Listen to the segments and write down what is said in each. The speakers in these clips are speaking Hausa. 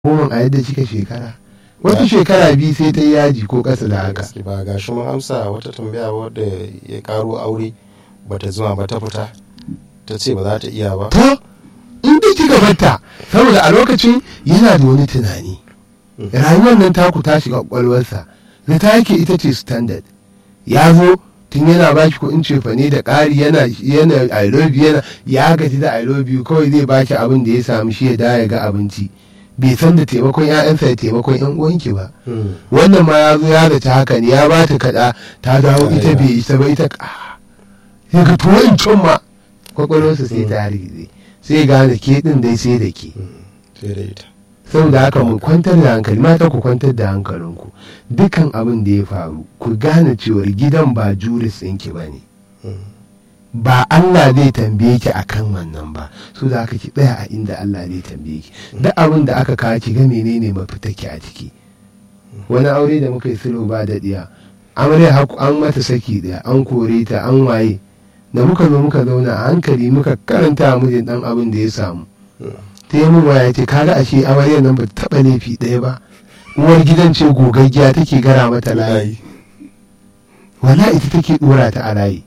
goma a yadda kika shekara wata shekara biyu sai ta yi yaji ko ƙasa da haka gaske ba ga shi mun amsa wata tambaya wadda ya karo aure bata zuma ba ta fita ta ce ba za ta iya ba to in dai kika batta saboda a lokacin yana da wani tunani rayuwar nan taku ta shiga kwakwalwarsa da ta yake ita ce standard ya zo tun yana baki kuɗin cefane da ƙari yana yana i love you yana ya gaji da i love you kawai zai baki abin da ya samu shi ya da ya ga abinci bai san da taimakon 'ya'yansa da taimakon 'yan uwanki ba wannan ma ya zo ya da ta haka ne ya ba ta kaɗa ta dawo ita bai isa ba ita ya ga tuwo in can ma kwakwalwarsa sai ta rigize sai gane ke ɗin dai sai da ke sai da ita saboda haka mu kwantar da hankali mata ku kwantar da hankalinku dukan abin da ya faru ku gane cewar gidan ba juris ɗinki ba ne ba Allah zai tambaye ki akan wannan ba so da haka ki tsaya a inda Allah zai tambaye ki duk abin da aka kawo ki ga menene mafita ki a ciki wani aure da muka yi sulhu ba daɗiya amarya haku an mata saki ɗaya an kore ta an waye da muka zo muka zauna a hankali muka karanta mijin ɗan abin da ya samu ta yi min waya ce kaga ashe amaryar nan ba ta taɓa laifi ɗaya ba uwar gidan ce gogaggiya take gara mata layi wala ita take ɗora ta a layi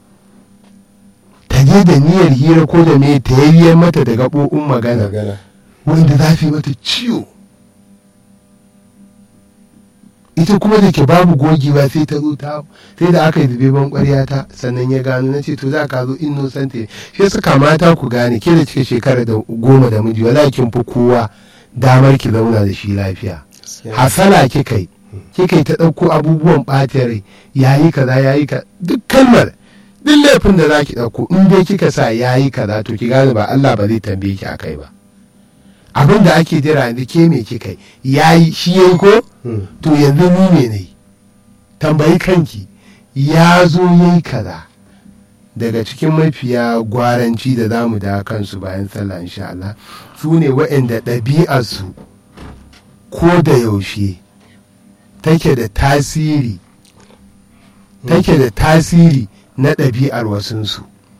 ta je da niyyar hira ko da me ta yayyar mata da gaɓoɓin magana magana wanda za su yi mata ciwo ita kuma da ke babu gogewa sai ta zo ta sai da aka yi zube ban ƙwarya ta sannan ya gano na ce to za ka zo innocent ne shi suka mata ku gane ke da cika shekara da goma da miji wala kin fi kowa damar ki zauna da shi lafiya hasala kika yi kika yi ta ɗauko abubuwan ɓata rai yayi kaza yayi ka duk kalmar duk laifin da za ki ɗauko in dai kika sa yayi kaza to ki gane ba Allah ba zai tambaye ki akai ba abin da ake jira yanzu ke me kika yi yayi shi yayi ko to yanzu ni me ne tambayi kanki ya zo yayi kaza daga cikin mafiya gwaranci da za mu da kansu bayan sallah insha Allah su ne waɗanda ɗabi'arsu ko da yaushe take da tasiri take da tasiri na ɗabi'ar wasunsu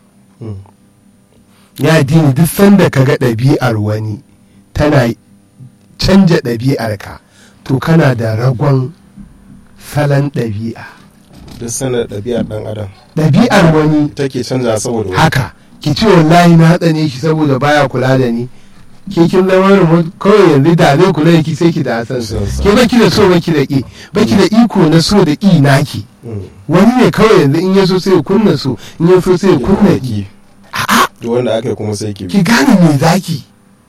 ya dini duk sanda ka ga ɗabi'ar wani tana canja ɗabi'arka to kana da ragon salon ɗabi'a duk sanar ɗabi'ar ɗan adam ɗabi'ar wani take canza saboda wani haka ki ce wallahi na tsane shi saboda baya kula da ni ke kin zama remote kawai yanzu da zai kula da ki sai ki da san San sa. ke baki da so baki da ki baki da iko na so da ki naki wani ne kawai yanzu in ya so sai ya kunna so in ya so sai ya kunna ki a'a duk wanda aka yi kuma sai ki bi ki gane me zaki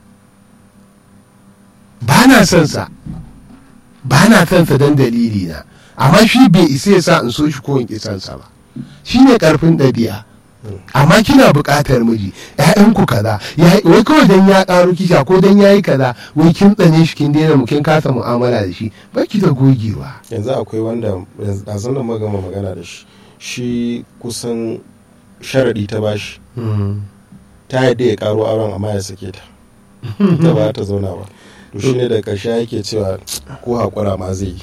ba na son sa ba na son sa dan dalili na amma shi bai isa ya sa in so shi ko in ki son sa ba shine karfin ɗabi'a amma kina buƙatar miji ƴaƴanku kaza ya wai kawai dan ya ƙaro kisha ko dan yayi kaza wai kin tsane shi kin daina mu kin kasa mu'amala da shi baki da gogewa yanzu akwai wanda a zanen magama magana da shi shi kusan sharaɗi ta bashi ta yadda ya karo auren amma ya sake ta ta ba ta zauna ba to shi ne da ƙarshe yake cewa ko haƙura ma zai yi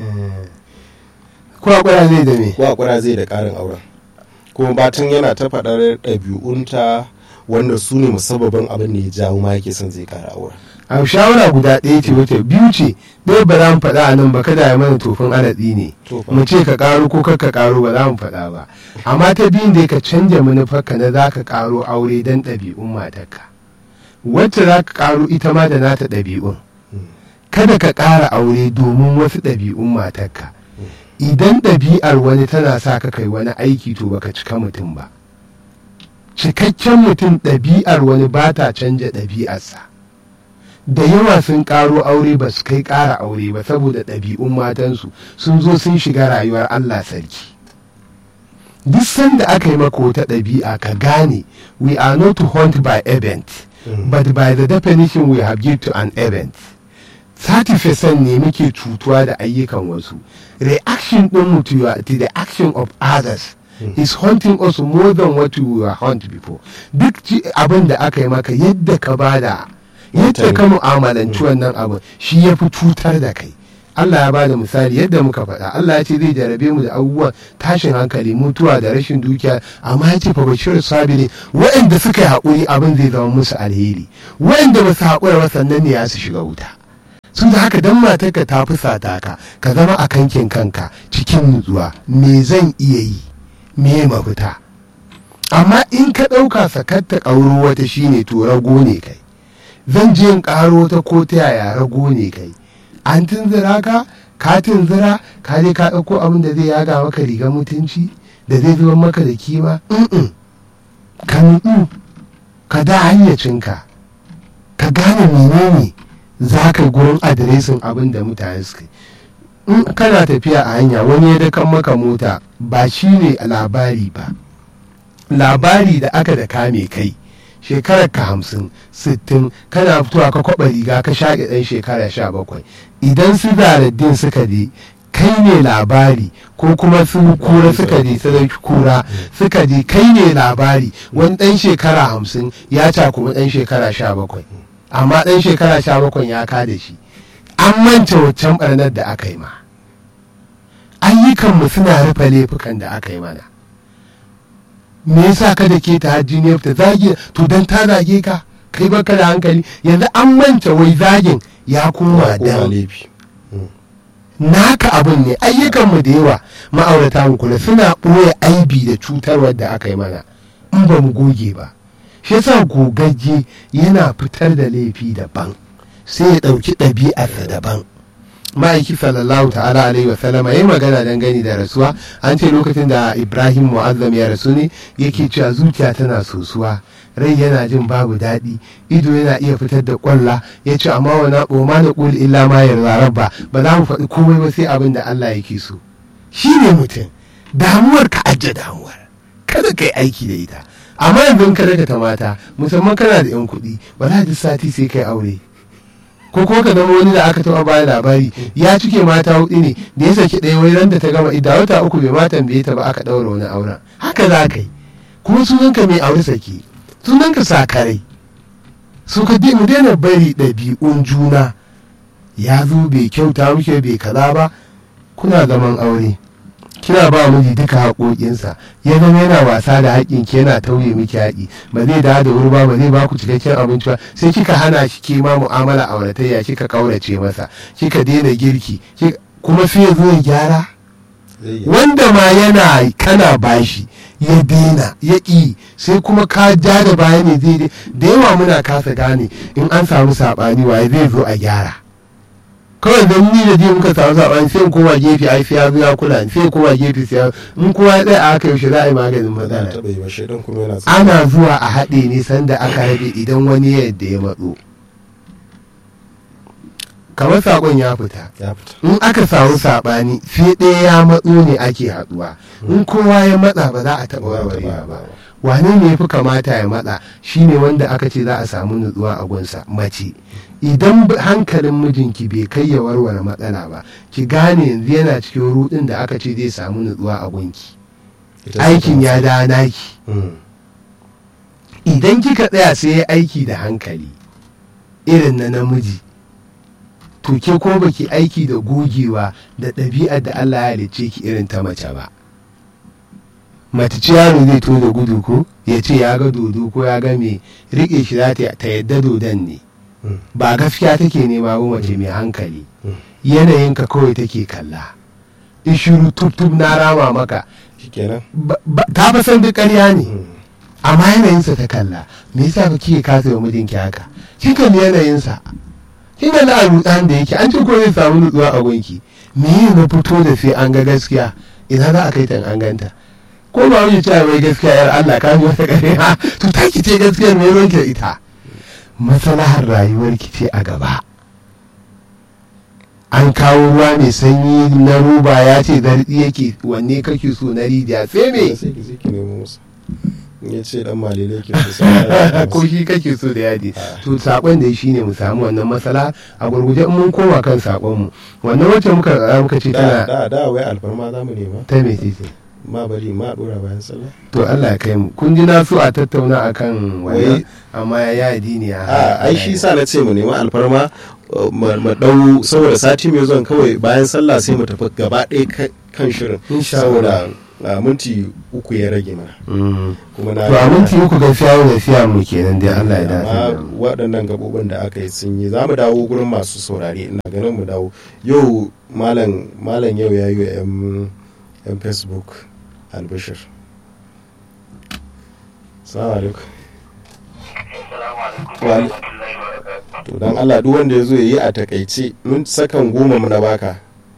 ko akwai zai da me ko haƙura zai da ƙarin auren kuma batun yana ta faɗar ɗabi'unta wanda su ne musabbabin abin da ya jawo ma yake son zai ƙara auren a shawara guda ɗaya ce wata biyu ce ɗaya ba za mu faɗa a nan ba kada ya mana tofin alatsi ne To fa. mu ce ka ƙaro ko kar ka ƙaro ba za mu faɗa ba amma ta biyun da ka canja manufarka na za ka ƙaro aure don ɗabi'un matarka wacce za ka ƙaro ita ma da nata ɗabi'un kada ka ƙara aure domin wasu ɗabi'un matarka idan ɗabi'ar wani tana sa ka kai wani aiki to baka cika mutum ba cikakken mutum ɗabi'ar wani ba ta canja ɗabi'arsa da yawa sun ƙaro aure ba su kai ƙara aure ba saboda ɗabi'un matansu sun zo sun shiga rayuwar Allah sarki duk sanda aka yi maka wata ɗabi'a ka gane we are not hunt by event but by the definition we have give to an event 30% ne muke cutuwa da ayyukan wasu reaction ɗin to, your- to the action of others is haunting us more than what we were hunt before duk ci- abin da aka yi maka yadda ka bada yadda ka mu'amalanci wannan abin shi ya fi cutar da kai Allah ya ba da misali yadda muka faɗa Allah ya ce zai jarabe mu da abubuwan tashin hankali mutuwa da rashin dukiya amma ya ce fa bashir sabiri waɗanda suka yi haƙuri abin zai zama musu alheri waɗanda ba su haƙura ba sannan ne ya su shiga wuta su da haka dan matarka ta fusata ka ka zama a kankin kanka cikin nutsuwa me zan iya yi me mafita amma in ka ɗauka sakatta ƙauro wata shine to rago ne kai zan je in ƙaro ta ko ta yaya rago ne kai an tunzura ka ka tunzura ka je ka ɗauko abin da zai yaga maka rigar mutunci da zai zuba maka da kima Mm-mm. ka nutsu ka da hayyacinka ka gane menene za ka yi gurin adiresin abin da mutane suka yi in kana tafiya a hanya wani ya dakan maka mota ba shi ne labari ba labari da aka da kame kai shekarar ka hamsin sittin kana fitowa ka kwaba riga ka shaƙe ɗan shekara sha bakwai idan su zaraddin suka je kai ne labari ko kuma su kura suka je sadauki kura suka je kai ne labari wani ɗan shekara hamsin ya cakumi ɗan shekara sha bakwai amma ɗan shekara sha bakwai ya kada shi an manta waccan ɓarnar da aka yi ma ayyukanmu suna rufe laifukan da aka yi mana me yasa ka da ke ta hajji ne ta zage to dan ta zage ka kai baka da hankali yanzu an manta wai zagin ya koma Koma dan laifi naka abin ne ayyukanmu da yawa ma'aurata mu kula suna ɓoye aibi da cutarwar da aka yi mana in ba mu goge ba shi yasa gogagge yana fitar da laifi daban sai ya ɗauki ɗabi'arsa daban ma'aiki sallallahu ta'ala alaihi wa sallama yayi magana dangane da rasuwa an ce lokacin da ibrahim mu'azzam ya rasu ne yake cewa zuciya tana sosuwa rai yana jin babu daɗi ido yana iya fitar da ƙwalla ya ce amma wa na ma na ƙul illa ma yarda rabba ba za mu faɗi komai ba sai abin da Allah yake so shi ne mutum damuwar ka ajiye damuwar kada ka yi aiki da ita amma yanzu in ka daga ta mata musamman kana da yan kuɗi ba za duk sati sai kai aure ko kuma ka zama wani da aka taɓa baya labari ya cike mata hudu ne da ya saki ɗaya wai ran da ta gama idda wata uku bai ma tambaye ta ba aka ɗaura wani auren haka za ka yi kuma sunanka mai aure saki sunanka sakarai su ka mu daina bari ɗabi'un juna ya zo bai kyauta muke bai kaza ba kuna zaman aure kina ba miji duka haƙoƙinsa ya zama yana wasa da haƙƙin ki yana tauye miki haƙi ba zai dawo da wuri ba ba zai ba ku cikakken abinci ba sai kika hana shi ke ma mu'amala auratayya kika kaurace masa kika daina girki kika- kuma sai ya zo ya gyara Zai yi. wanda ma yana kana bashi ya daina ya ƙi sai kuma ka ja da baya ne zai dai da yawa muna kasa gane in an samu saɓani waye zai zo a gyara kawai don ni da je muka samu saɓani sai in koma gefe ai sai ya zo ya kula ni, sai in koma gefe sai ya in kowa ya tsaya a haka yaushe za a yi maganin ba za a matsala taɓa yi ba shaidan kuma yana tsaye. ana zuwa a haɗe ne sanda aka rabe idan wani ya yadda ya matso kamar saƙon ya fita ya fita in aka samu saɓani sai ɗaya ya matso ne ake haɗuwa in kowa ya matsa ba za a taɓa warwarewa ba wane ne ya fi kamata ya matsa shine wanda aka ce za a samu nutsuwa a gunsa mace idan b- hankalin mijinki bai kai ya warware matsala ba ki gane yanzu yana cikin rudin da aka ce zai samu nutsuwa a gunki Ita ce aikin ta- ya da naki Mm. idan kika tsaya sai ya aiki da hankali irin na namiji to ke ko baki aiki da gogewa da ɗabi'ar da Allah ya halicce ki irin ta mace ba mace ce yaro zai to da gudu ko ya ce ya ga dodo ko ya ga me riƙe shi za ta ta yadda dodon ne Mm. ba gaskiya take nema ba mace mai hankali Mm. yanayinka kawai take kalla in shiru tub tub na rama maka shikenan ba- ba- ta fa san duk ƙarya ne Mm. amma yanayinsa ta kalla me yasa ba kike kasa wa mijinki haka kin kalli yanayinsa kin kalli a rutsan da yake an ce ko zai samu nutsuwa a gunki me yi na fito da sai an ga gaskiya ina za a kai ta in an ganta ko ba wani cewa wai gaskiya yar Allah ka yi wata ƙarya to ta ki ce gaskiyar me ruwanki da ita maslahar rayuwar ki ce a gaba an kawo ruwa mai sanyi na roba ya ce zarɗi yake wanne kake so na rijiya sai me sai ki je ki nemo musu in ya ce dan malele ke so sai ya ko shi kake so da yadi to sakon da shi ne mu samu wannan matsala a gurguje in mun koma kan sakon mu wannan wacce muka tsara muka ce da tana da da wai alfarma za mu nema ta me ce ma bari ma dora bayan sallah to Allah ya kai mu kun ji na so a tattauna akan wannan Wai- amma ya yi ne a ai shi sa na ce mu nema alfarma uh, mu mu dau saboda sati mai zuwan kawai bayan sallah sai mu tafi gaba ɗaya ka- kan shirin Insha saboda a minti uku ya rage mana kuma na to a minti uku gaskiya yau tafiya mu kenan dai Allah ya dace amma da mu. waɗannan gabobin da aka yi sun yi za mu dawo gurin masu saurare ina ganin mu dawo yau malam malam yau ya yi wa 'yan yan facebook albishir salamu alaikum Wa- to don allah duk wanda ya zo ya yi a takaice mun sakan goma mu na baka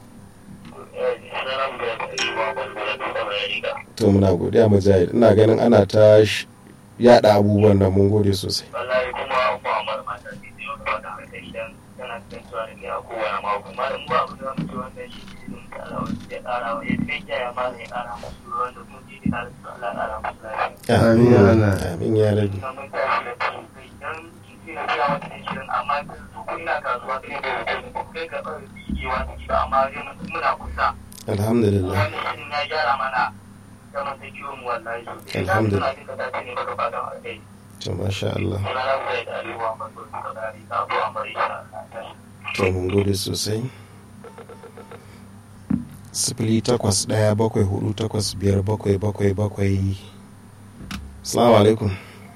to muna godiya mujahid ina ganin ana ta sh- yada abubuwan nan mun gode sosai wallahi kuma ba a mara mata ne da yau da haka idan tana kasancewa da kai a kowane mako malam ba abu da mutu wannan shi ne sun kara wa ya kara wa ya kai ya ma ya kara musu wanda kun ji da kara su Allah kara musu lafiya Amin ya Allah. amin ya rabi ina mun tashi da su idan kike na kira wata ne shirin amma su kun ina kasuwa kai da mutum kai ga kawai yiwa ciki ba amma dai mun- muna kusa alhamdulillah wannan shirin ya gyara mana zaman ta kiwon mu wallahi sosai idan Alhamdulillah. suna jin ka dace ne baka fata a kai to masha Allah suna lafiya da aliwa masu suka dari ka abuwa mai shi to mun gode sosai sifili takwas ɗaya bakwai hudu takwas biyar bakwai bakwai bakwai salamu alaikum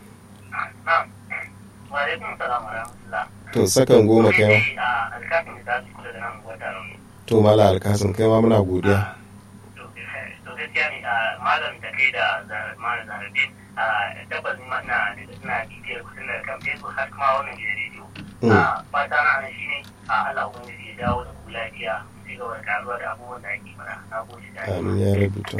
Wa'alaikun salam wa rahmatullah. to sakan goma kai ma a alkafin da su kula da nan wata rauni. to mala alkasim kai ma muna godiya To gaskiya ne a malam da kai da malam zarabe a tabbas ma na na bibiyar kusan da kan Facebook har kuma wannan gidan rediyo. A fata na nan shine a Allah ubangiji ya dawo da ku lafiya sai ga wani karuwa da abubuwan da ake mana. Na gode da amin ya rubuta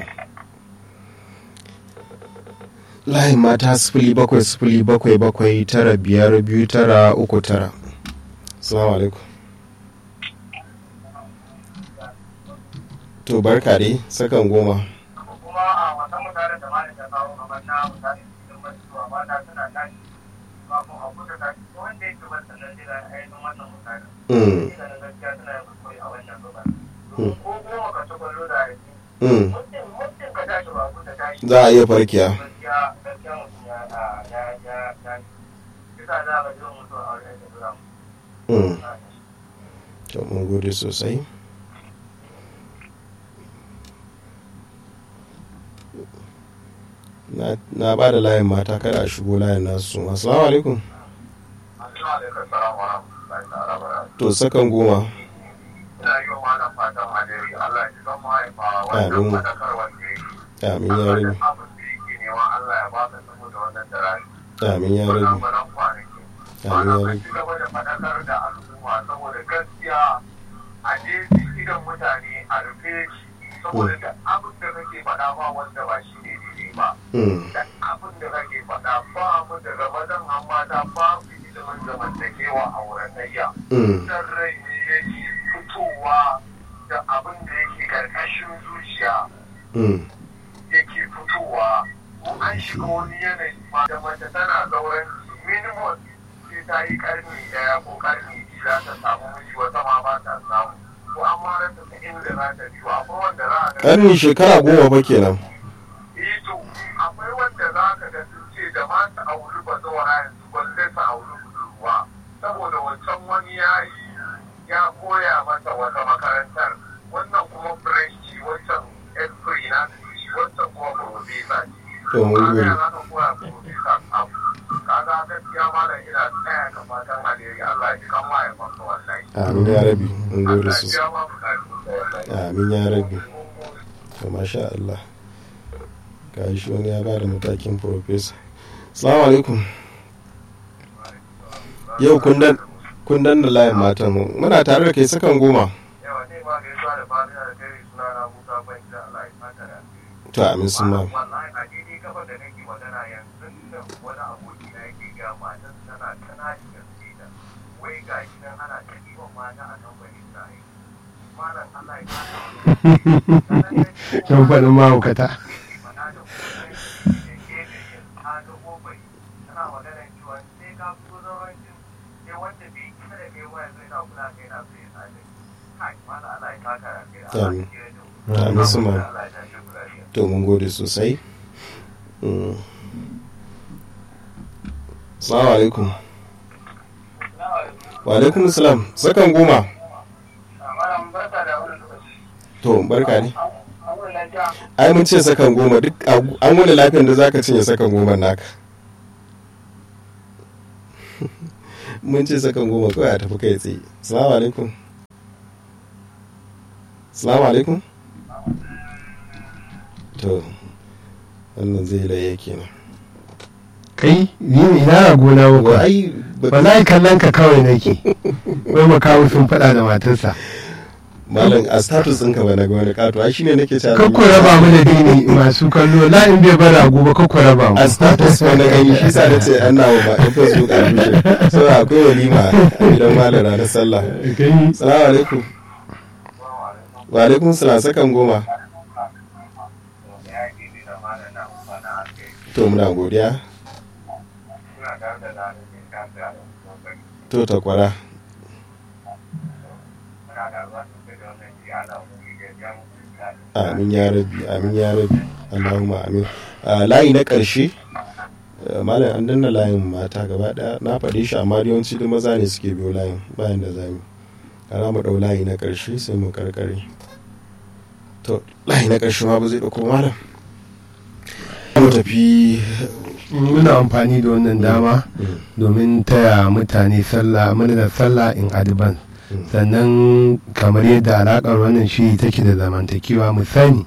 layin mata sifili bakwai sifili bakwai bakwai tara biyar biyu tara uku tara salamu alaikum to barka dai sakan goma kuma a wasan mutane da malam ta kawo kamar na mutane cikin batuwa mata suna tashi kafin a kusa tashi wanda yake ban sannan jira ainihin wannan mutane. Mm, Ina da gaskiya suna yin kuskure a wannan gaba. Domin ko goma ka ci kwallo da yake. mm. Muddin muddin ka tashi ba kusa tashi. za a iya farkiya Gaskiya gaskiya mutum ya ya ya ya Kisa za ka ji mutum a wajen da zura mu. Mm, to mun gode sosai na- na ba da layin mata kada a shigo layin nasu assalamu alaikum Assalamu alaikum salam wa rahmatullahi ta'ala wa barakatuh. to sakan goma Ina yi wa malam fatan alheri Allah ya ji zan mahaifa wannan Amin. fadakarwar da yake. amin ya rabi abin da yake nema Allah ya ba ka saboda wannan darari. amin ya rabi Wannan baran kwanaki. amin ya Ana rabi ci gaba da faɗakar da al'umma saboda gaskiya a jeji idan mutane a rufe shi saboda da abin da kake faɗa ba wanda ba shi ne daidai ba. Mm, Da abin da kake faɗa ba mu da ramadan hamada ba mu ilimin zamantakewa a wuratayya. mm, Dan rai ne yake fitowa da abin da yake ƙarƙashin zuciya. mm, yake fitowa ko an shiga wani yanayi ma da mace tana zauren minimum sai ta yi karni daya ko karni biyu za ta samu miji wata ma ba ta samu ko an ma rasa ta inda za ta biyu akwai wanda za a ga ƙarni shekara goma ba kenan ito akwai wanda za ka ga sun ce da ma ta auri ba zawara yanzu balle ta auri budurwa saboda wancan wani ya yi ya koya mata wata makarantar wannan kuma fresh ce wancan esprit na ce wancan kuma professor ce to mun kaga gode ya za ka koya professor abu kaga gaskiya malam ina tsaya ka fatan alheri Allah ya ji kan mahaifanka wallahi amin ya rabi mun gode Allah ya sosai biya ma bukatu wallahi amin ya rabi to masha Allah ga shi wani ya bada matakin profesa salamu alaikum yau kun dan kun dan da layin matan mu muna tare da kai sakan goma yawa ne ma gaisuwa da fatiha da kai suna na Musa ban da Allah ya fata da to amin sun ma wallahi a daidai kafa da nake magana yanzu da wani aboki na yake ga matan tana tana da gaske da wai ga shi nan ana ta ɗiban mata a kan bari ta yi malam Allah ya fata Yan faɗin mahaukata. Amin. Amin su ma. to mun gode sosai Mm. salamu alaikum wa alaikum salam sakan goma to barka ne makaranta. ai mun ce sakan goma duk a- an wani lafiyan da zaka cinye sakan goma naka mun ce sakan goma kawai a tafi kai tsaye salamu alaikum salamu alaikum to wannan zai laye kenan kai ni ne ina gona wa ba ai ba za kallon ka kawai nake wai makawu sun faɗa da matarsa malam a status ɗinka ba na ga wani kato ai shine nake cewa kakku raba mu da dini masu kallo la in bai bara gobe kakku raba mu a status wani gani shi sa da ce an nawa ba in facebook a rushe so akwai walima a gidan malam ranar sallah kai salamu alaikum wa alaikum salam sakan goma Ya yi daidai da malam na umana a kai. to muna godiya Suna tare da lalacin kasa da kokari. to takwara Muna da ruwa sosai da wannan ji ana wuri da jan daɗi. amin ya rabi amin ya rabi allahumma amin Ah, layi na ƙarshe ah, malam an danna layin mata gaba ɗaya na faɗe shi amma yawanci duk maza ne suke biyo layin bayan da zamu kana mu ɗau layi na ƙarshe sai mu karkare to layi na ƙarshe ma ba zai ɗauko malam mu tafi muna amfani da wannan dama Mm, domin taya mutane sallah murnar sallah in advance mm, sannan kamar yadda alaƙar wannan shi take da zamantakewa mu sani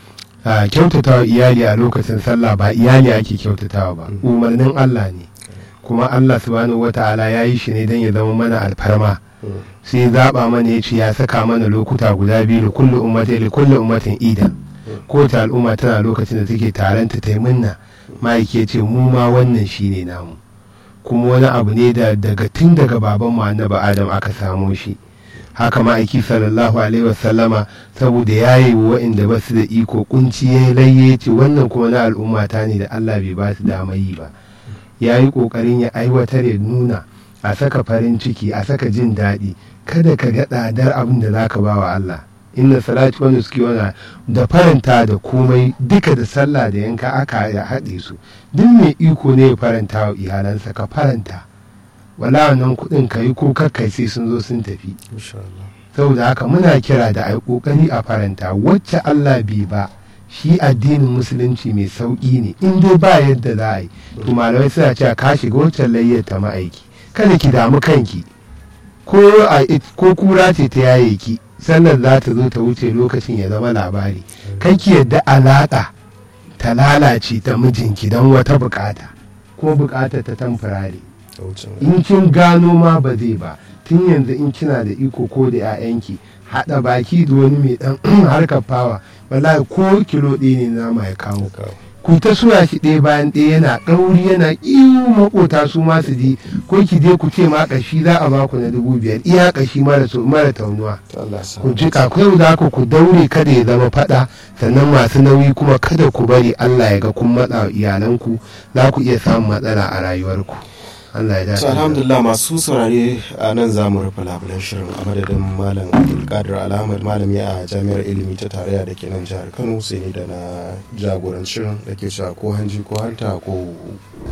a kyautatawa iyali a lokacin sallah ba iyali ake kyautatawa ba Mm. umarnin Allah ne kuma Allah subhanahu wata'ala ya yi shi ne don ya zama mana alfarma mm, sai zaɓa mana ya ce ya saka mana lokuta guda biyu da kullu ummatin da kullu ummatin idan kowace al'umma tana lokacin da take taranta ta yi munna ma'aiki ya ce mu ma wannan shi ne namu kuma wani abu ne da daga tun daga babanmu annabi adam aka samo shi haka ma'aiki sallallahu alaihi wasallama saboda ya yi wa waɗanda ba su da iko kunci ya yi layye ya ce wannan kuma na al'umma ta ne da allah bai ba su dama yi ba ya yi ƙoƙarin ya aiwatar ya nuna a saka farin ciki a saka jin daɗi kada ka ga tsadar abin da za ka ba wa Allah inna salati wani suke wana da faranta da komai duka da sallah da yanka aka ya haɗe su duk mai iko ne ya faranta wa iyalansa ka faranta wala wannan kuɗin ka yi ko kakkai sai sun zo sun tafi insha Allah saboda haka muna kira da ai kokari a faranta wacce Allah bai ba shi addinin musulunci mai sauƙi ne in dai ba yadda za a yi to malamai suna cewa ka shiga wacce layyar ta ma'aiki kada ki damu kanki ko a ko kura ce ta yaye ki sannan za ta zo ta wuce lokacin ya zama labari kai ki yadda alaƙa ta lalace ta mijinki don wata bukata ko bukata ta tamfurare ta wucin in kin gano ma ba zai ba tun yanzu in kina da iko ko da 'ya'yanki haɗa baki da wani mai ɗan harkar fawa wallahi ko kilo ɗaya ne nama ya kawo kawo ku ta suya shi ɗaya bayan ɗaya yana ɗauri yana iyu makota su ma su ji ko ki je ku ce ma ƙashi za a baku na dubu biyar iya ƙashi mara so- mara taunuwa ta Allah sa ku ji kakwai za ku ku daure kada ya zama faɗa sannan masu nauyi kuma kada ku bari Allah ya ga kun matsa wa iyalanku za ku iya samun matsala a rayuwarku Allah ya dace to alhamdulillah masu saurare a nan za mu rufe labulen shirin a madadin malam abdulkadir alhamad malami a jami'ar ilimi ta tarayya da ke nan jihar kano sai ni da na jagoran shirin da ke cewa ko hanji ko hanta ko